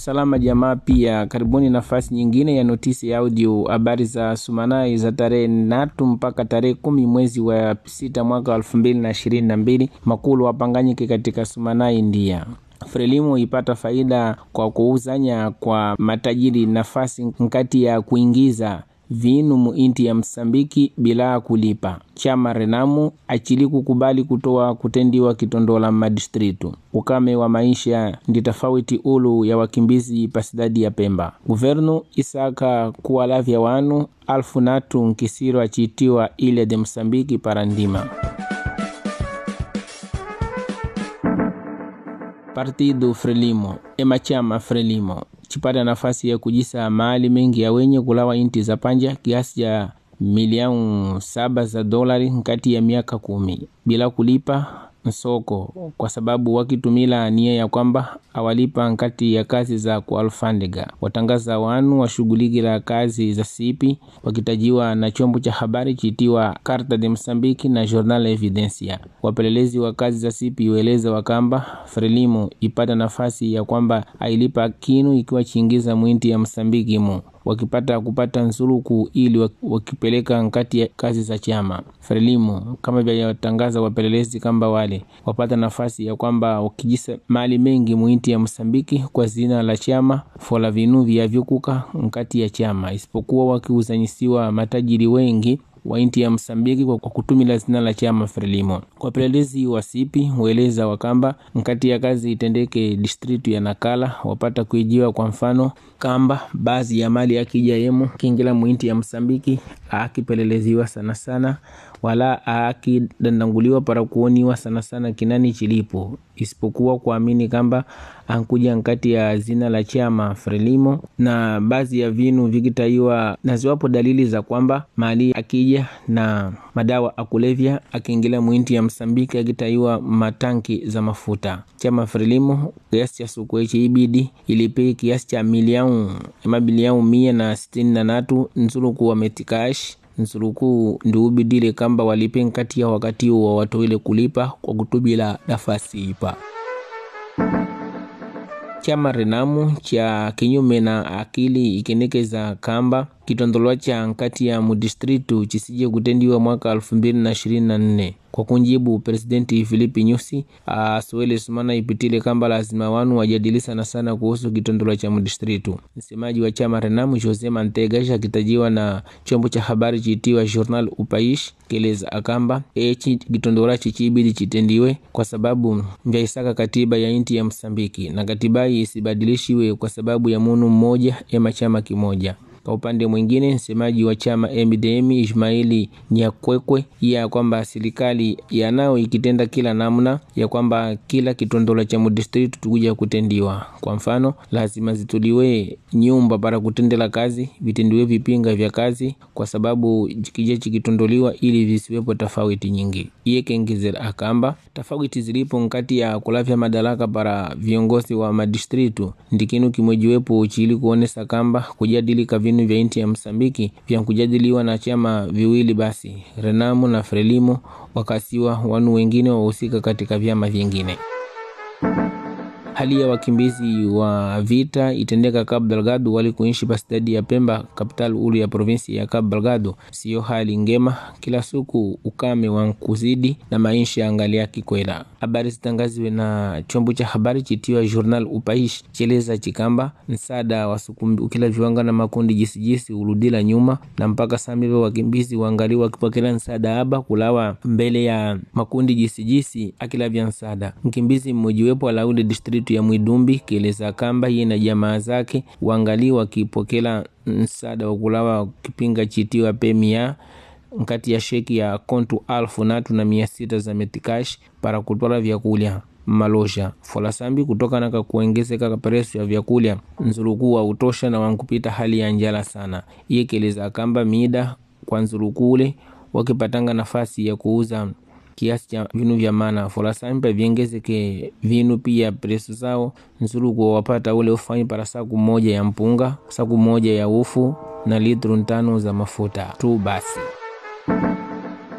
Salama jamaa, pia karibuni nafasi nyingine ya notisi ya audio, habari za Sumanai za tarehe natu mpaka tarehe kumi mwezi wa sita mwaka elfu mbili na ishirini na mbili. Makulu wapanganyike katika Sumanai ndia Frelimu ipata faida kwa kuuzanya kwa matajiri nafasi nkati ya kuingiza vinu muinti ya Msambiki bila kulipa. Chama Renamu achili kukubali kutoa kutendiwa kitondola madistritu. Ukame wa maisha ndi tofauti ulu ya wakimbizi pasidadi ya Pemba. Guvernu isaka kuwalavya wanu alfu natu nkisiro achitiwa ile de Msambiki para ndima Partido Frelimo ema chama Frelimo chipata nafasi ya kujisa mahali mengi ya wenye kulawa inti za panja kiasi cha milioni saba za dolari kati ya miaka kumi bila kulipa nsoko kwa sababu wakitumila nia ya kwamba awalipa nkati ya kazi za kualfandega watangaza wanu washughulikila kazi za sipi wakitajiwa na chombo cha habari chitiwa Carta de Msambiki na Jornal Evidencia. Wapelelezi wa kazi za sipi weleza wakamba Frelimo ipata nafasi ya kwamba ailipa kinu ikiwa chiingiza mwinti ya Msambiki mu wakipata kupata nsuluku ili wakipeleka nkati ya kazi za chama Frelimo kama vyatangaza wapelelezi kamba wale wapata nafasi ya kwamba wakijisa mali mengi mwinti ya Msambiki kwa zina la chama fola vinu vyavyukuka nkati ya chama isipokuwa wakiuzanyisiwa matajiri wengi wa inti ya Msambiki kwa kutumila zina la chama Frelimo. Kwa pelelezi wa sipi hueleza wakamba nkati ya kazi itendeke distritu ya Nakala wapata kuijiwa kwa mfano kamba baadhi ya mali akija yemo kingila mwinti ya Msambiki akipeleleziwa sana sana wala akidandanguliwa para kuoniwa sana sana kinani chilipo isipokuwa kuamini kamba ankuja nkati ya zina la chama Frelimo na baadhi ya vinu vikitaiwa na ziwapo dalili za kwamba mali akija na madawa akulevya akiingilia mwinti ya Msambiki akitaiwa matanki za mafuta. Chama Frelimo kiasi cha sukwechi ibidi ilipe kiasi cha milioni mabilioni mia na sitini na natu nzuluku wa metikash nsuluku ndiubidile kamba walipe nkati ya wakati wa watowile kulipa kwa kutubila nafasi ipa chama Renamu cha kinyume na akili ikenekeza kamba kitondolwa cha nkati ya mudistritu chisije kutendiwa mwaka elfu mbili na ishirini na nne kwa kunjibu presidenti Filipi Nyusi asuele sumana ipitile kamba lazima wanu wajadili sana sana kuhusu kitondolwa cha mudistritu. Msemaji wa chama Renamu Jose Mantegasha akitajiwa na chombo cha habari chitiwa Journal Upaish keleza akamba echi kitondolwa chichibidi chitendiwe kwa sababu vyaisaka katiba ya inti ya Msambiki na katiba hii isibadilishiwe kwa sababu ya munu mmoja ema chama kimoja. Kwa upande mwingine, msemaji wa chama MDM Ismaili Nyakwekwe ya kwamba serikali yanao ikitenda kila namna ya kwamba kila kitondola cha mudistritu tukuja kutendiwa. Kwa mfano, lazima zituliwe nyumba para kutendela kazi, vitendiwe vipinga vya kazi, kwa sababu kija chikitondoliwa ili visiwepo tofauti nyingi. Iye kengezera akamba tofauti zilipo nkati ya kulavya madaraka para viongozi wa madistritu ndikinu kimwejiwepo chili kuonesa kamba kujadilika vinu vya inti ya Msambiki vya kujadiliwa na chama viwili basi Renamu na Frelimo wakasiwa wanu wengine wahusika katika vyama vyingine. Hali ya wakimbizi wa vita itendeka Cabo Delgado wali kuishi pasidadi ya Pemba, kapital ulu ya provinsi ya Cabo Delgado, siyo hali ngema. Kila siku ukame wa kuzidi na maisha angalia kikwela. Habari zitangaziwe na chombo cha habari chitiwa Journal Upaish cheleza chikamba msaada wa ukila viwanga na makundi jisijisi uludila nyuma na mpaka samive wakimbizi wangali wakipokela msaada aba kulawa mbele ya makundi jisijisi akila vya msaada. Mkimbizi mmojiwepo alaudi district ya Mwidumbi kieleza kamba yeye na jamaa zake wangali wakipokela msaada wa kulawa kipinga chitiwa pemia nkati ya sheki ya kontu alfu natu na mia sita za metikash para kutwala vyakulya malosha folasambi kutokana ka kuongezeka ka presu ya vyakulya nzuluku wa utosha na wankupita hali ya njala sana. Iye keleza kamba mida kwa nzulukule wakipatanga nafasi ya kuuza kiasi cha vinu vya mana folasampa viengezeke vinu pia presu zao nzuluku wapata ule ufanyi para saku moja ya mpunga saku moja ya ufu na litru ntano za mafuta tu basi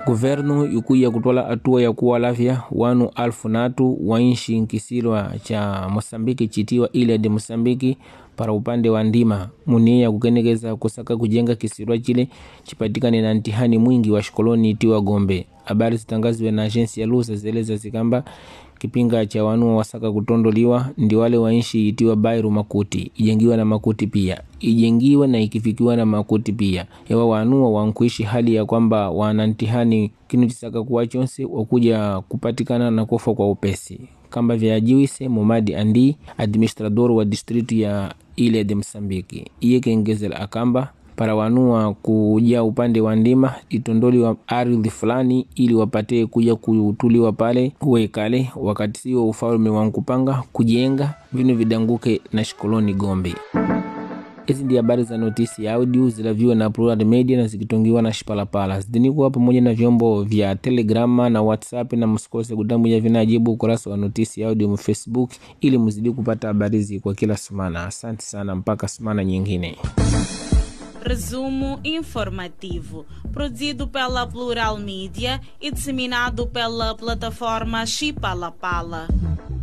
Governo ikuya kutwala hatua ya kuwalavya wanu alfu natu wainshi nkisilwa cha Mosambiki chitiwa ile de Mosambiki para upande wa ndima munia ya kukenekeza kusaka kujenga kisilwa chile chipatikane na ntihani mwingi wa shikoloni itiwa Gombe. Habari zitangaziwe na agensi ya Lusa zeleza zikamba kipinga cha wanu wasaka kutondoliwa ndi wale wainshi itiwa Bairu Makuti ijengiwa na Makuti pia ijengiwa na ikifikiwa na Makuti pia yawa wanua wankuishi hali ya kwamba wana ntihani kinu chisaka kuwa chonse wakuja kupatikana na kufa kwa upesi kamba vyajiwise Momadi Andi administrador wa distritu ya ile de Msambiki iye kengezela akamba para wanua kuja upande wa ndima itondoliwa ardhi fulani ili wapate kuja kutuliwa pale uwekale wakati sio ufalme wa nkupanga kujenga vinu vidanguke na shikoloni Gombe. Hizi ndi habari za notisi ya audio zilaviwa na Plural Media na zikitongiwa na Shipalapala. Zidini kuwa pamoja na vyombo vya Telegrama na WhatsApp, na msikose kutambuja vinajibu ukurasa wa notisi ya audio mu Facebook ili mzidi kupata habari hizi kwa kila semana. Asante sana, mpaka semana nyingine. Resumo informativo, produzido pela Plural Mídia e disseminado pela plataforma Chipalapala.